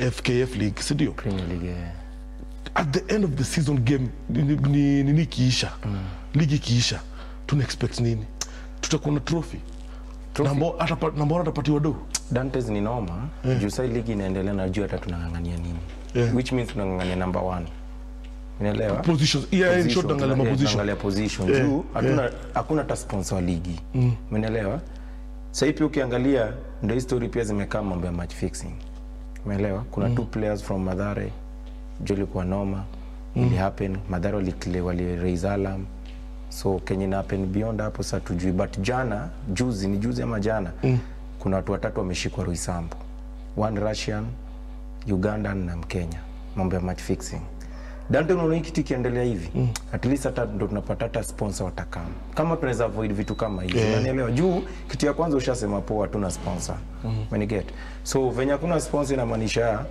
FKF League, si ndio? Premier League eh. At the end of the season game nini ni, ni, ni kiisha ligi kiisha, tuna expect nini? Tutakuwa na trophy Trophy. na ambao atapa- na ambao atapatiwa do Dantes ni noma juu sai ligi inaendelea na juu hata tunang'ang'ania nini Yeah. which means tunang'ang'ania number one unaelewa positions. Yeah, in short, Position, angalia tuna- ma eh, position. tunaangalia position Yeah, juu hatuna hakuna hata sponsor wa ligi umeelewa sahii pia ukiangalia ndio hii story pia zimekaa mambo ya match fixing umeelewa kuna two players from madhare juu ilikuwa noma ili happen madhare walikile wali raise alarm so kenye na happen beyond hapo sasa tujui but jana juzi ni juzi ama jana kuna watu watatu wameshikwa Roysambu one Russian Ugandan na Mkenya mambo ya match fixing Dante, unaona hii kitu ikiendelea hivi at least hata ndo tunapata hata sponsor watakama kama tunaweza avoid vitu kama hivi Yeah. unanielewa juu kitu ya kwanza ushasema poa hatuna sponsor mm. get so venye hakuna sponsor inamaanisha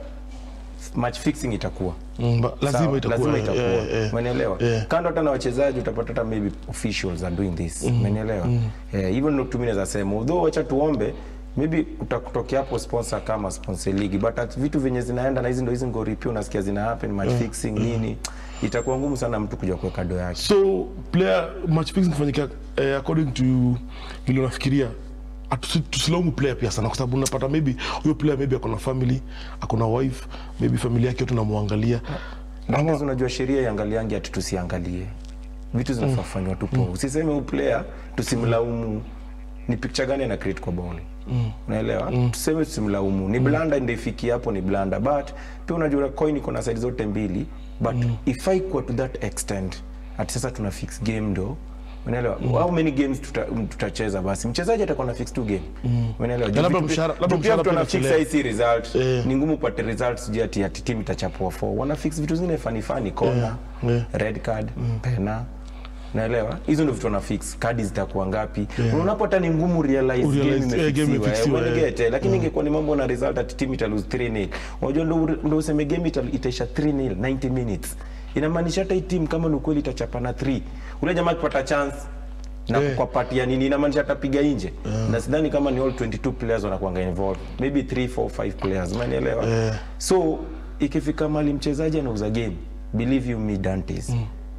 match fixing itakuwa Mm, ba- lazima Sawa, itakuwa lazima eh, itakuwa eh, eh. umenielewa Yeah. kando hata na wachezaji utapata hata maybe officials are doing this umenielewa Eh, hivyo ndio tumi naweza sema although wacha tuombe maybe utakutokea hapo sponsor kama sponsor league but at vitu venye zinaenda na hizi ndo hizi ngori pia unasikia zina happen match fixing nini itakuwa ngumu sana mtu kuja kuweka do yake so player match fixing kufanyika eh, according to vile unafikiria atusi- tusilaumu player pia sana kwa sababu unapata maybe huyo player maybe akona family akona wife maybe familia yake yote namwangalia Ama unajua sheria iangaliangi ati tusiangalie vitu zinafaa fanywa tu poa. Usiseme huyu player tusimlaumu ni picture gani ana create kwa ball. Unaelewa? Tuseme tusimlaumu. Ni blanda ndio ifikie hapo ni blanda but pia unajua coin iko na side zote mbili but if I go to that extent ati sasa tuna fix game ndo Unaelewa? How many games tuta- tutacheza basi? Mchezaji atakuwa na fix tu game. Unaelewa? Na labda Juu vitu- mshahara- labda juu pia mshahara mtu pia ana fix inachelewa. hii result Eh. ni ngumu upate results sijui ati ati timu itachapua 4 wana fix vitu zingine fani fani kona yeah. red card pena naelewa hizo ndio vitu wana fix kadi zitakuwa ngapi unaona hapo hata ni ngumu realize Urealize, game eh, game imefixiwa eh, imefixiwa, when eh. get eh, lakini ingekuwa ni mambo na result ati timu ita lose 3-0 unajua ndio ndio useme game ita- itaisha 3-0 90 minutes inamaanisha hata hii timu kama ni ukweli itachapana 3 ule jamaa akipata chance na Eh. kwa pati ya nini inamaanisha atapiga nje na sidhani kama ni all 22 players wanakuanga involved maybe 3 4 5 players umenielewa Eh. so ikifika mali mchezaji anauza game believe you me Dantes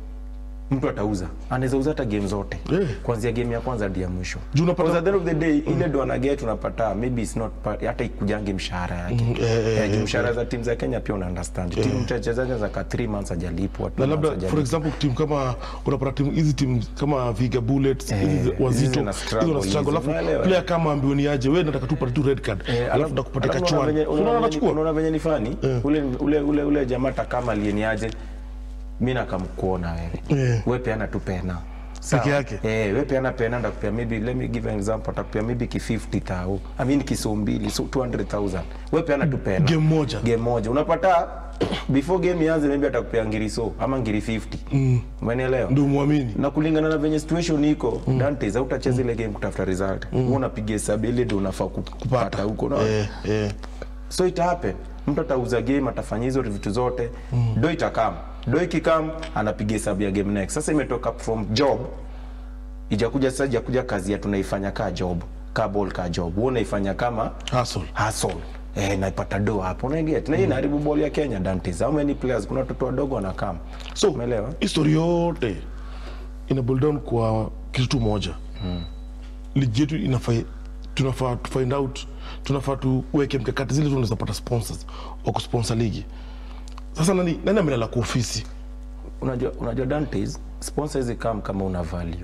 mtu atauza anaweza uza hata game zote Eh. kuanzia game ya kwanza hadi ya mwisho Juu unapata- Because at the end of the day ile ndo anaget unapata maybe it's not part, hata ikujange mshahara yake eh, eh, Eh, juu eh, mshahara za timu za Kenya pia una understand timu mchezaji za ka 3 months hajalipwa two na months labda for hajalipwa. example timu kama unapata timu hizi timu kama Viga Bullets Eh, hizi hizi wazito zina struggle hizo na struggle hizi, alafu unaelewa? player kama ambioni aje wewe nataka tu upate tu red card Eh, alafu ndakupata alafu kachwani unaona venye- unaona unaona venye- anachukua unaona venye ni fani ule ule ule ule jamaa hata kama alieniaje mimi nakamkuona wewe Eh. wewe peana tu pena Sawa? Peke yake? eh wewe peana pena ndakupea maybe let me give an example atakupea maybe ki 50000 i mean kiso mbili so 200000 wewe peana tu pena game moja game moja unapata before game ianze maybe atakupea ngiri so ama ngiri 50 umenielewa ndio muamini na kulingana na venye situation iko mm. Dantes hautacheza ile game kutafuta result mm. unapiga hesabu ile ndio unafaa ku- kupata huko na eh eh so ita happen mtu atauza game atafanya hizo vitu zote mm. do itakam do ikikam anapiga hesabu ya game next sasa imetoka from job ijakuja sasa ijakuja kazi ya tunaifanya ka job ka ball ka job wewe unaifanya kama hustle hustle eh naipata do hapo unaingia na hii inaharibu ball ya Kenya Dantes how many players kuna watoto wadogo wanakam so umeelewa history yote ina boil down kwa kitu tu moja ligi yetu inafaa tunafaa to find out tunafaa tuweke mkakati zile tunaweza pata sponsors wa kusponsor ligi sasa nani nani amelala kwa ofisi unajua unajua Dantes sponsor hizi come kama una value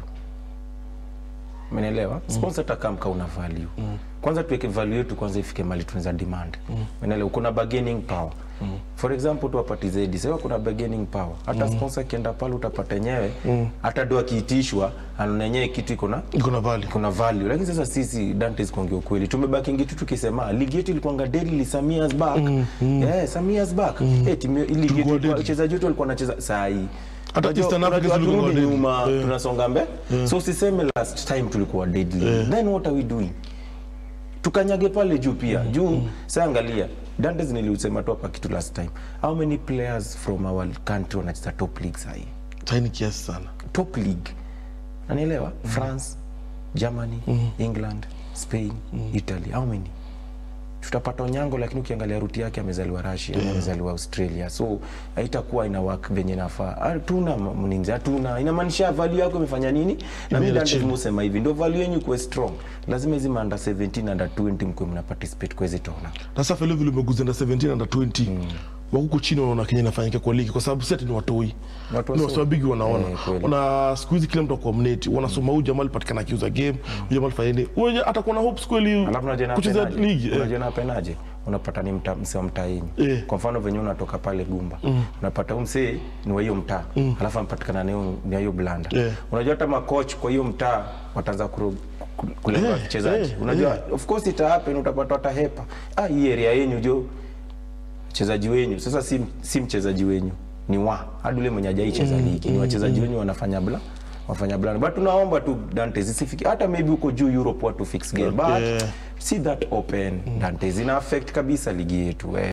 Umenielewa? Sponsor atakam kama una value. Kwanza tuweke value yetu kwanza ifike mali tunaweza demand. Umenielewa? Kuna bargaining power. For example tu apati zaidi. Sasa kuna bargaining power. Hata sponsor akienda pale utapata yenyewe hata do akiitishwa anaona yenyewe kitu iko na iko na value kuna value lakini sasa sisi Dantes kuongea ukweli tumebakingi tu tukisema ligi yetu ilikuwa deadly some years back yeah some years back eh timu ligi Tulikuwa yetu deadly. wachezaji wetu walikuwa wanacheza saa hii Hata Unajua- Eastern Africa unajua tulikuwa turudi deadly. nyuma Yeah. tunasonga mbe so usiseme last time tulikuwa deadly then what are we doing tukanyage pale juu pia juu sasa angalia Dantes niliusema tu hapa kitu last time how many players from our country wanacheza top league saa hii saini kiasi sana top league nanielewa france germany england spain italy how many tutapata Onyango, lakini ukiangalia ruti yake amezaliwa Russia, amezaliwa Australia, so haitakuwa ina work venye nafaa. Hatuna mninzi, hatuna. Inamaanisha value yako imefanya nini? Na mimi Imeenda ndio chini. nimesema hivi, ndio value yenu kuwe strong. Lazima hizi ma under 17 under 20 mkwe mna participate kwa hizi tona. na sasa vile vile umeguza under 17 under 20 wakuko chini wanaona Kenya inafanyika kwa ligi kwa sababu si ati ni watoi Watu ni waso- wasabigi wanaona Eh, kweli. na siku hizi kila mtu akuwa mneti wanasoma huyu jamaa alipatikana akiuza game huyu jamaa alifanya nini huyu atakuwa na hopes kweli Alafu unajua kucheza napenaje? ligi eh. Unajua napenaje? Unapata ni mta, msee wa mtaa yenyu. Eh. Kwa mfano venye unatoka pale Gumba. Unapata huyu msee ni wa hiyo mtaa. Alafu anapatikana na hiyo na hiyo blanda. Eh. Unajua hata makoch kwa hiyo mtaa wataanza kuro- ku- kulenga Eh, wachezaji. eh, Unajua of course ita happen utapata watahepa. Ah, hii area yenyu jo mchezaji wenyu sasa si, si mchezaji wenyu ni wa hadi ule mwenye hajaicheza ligi ni wachezaji wenyu wanafanya bla wafanya bla but tunaomba tu Dante zisifiki hata maybe huko juu Europe watu fix game but Okay. see that open Dante zina affect kabisa ligi yetu eh.